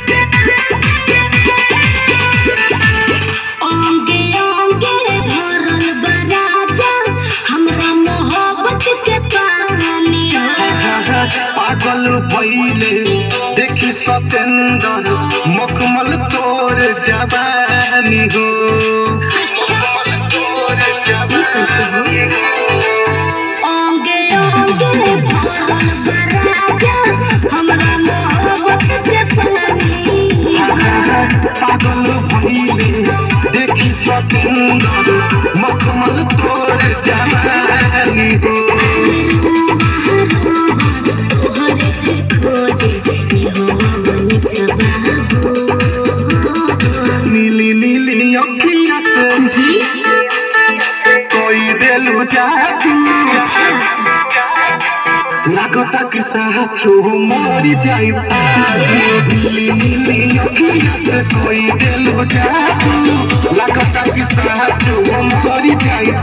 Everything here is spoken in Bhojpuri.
अंगे अंगे भरल बा राजा हमरा मोहब्बत के पानी पागल भइले देखि सतेंदर मखमल तोर जवानी हो अंगे अंगे भरल बा राजा हमरा मोहब्बत के पानी पागल भइले देखि सतेंदर मखमल तोर जवानी हो तोहरे के खोजे निहवन सबाबो नीली नीली अखिया से जी कोई देलु जादू लागता कि साचो मरी जाई नीली नीली अखिया से कोई देलु जादू लागता कि साचो मरी जाई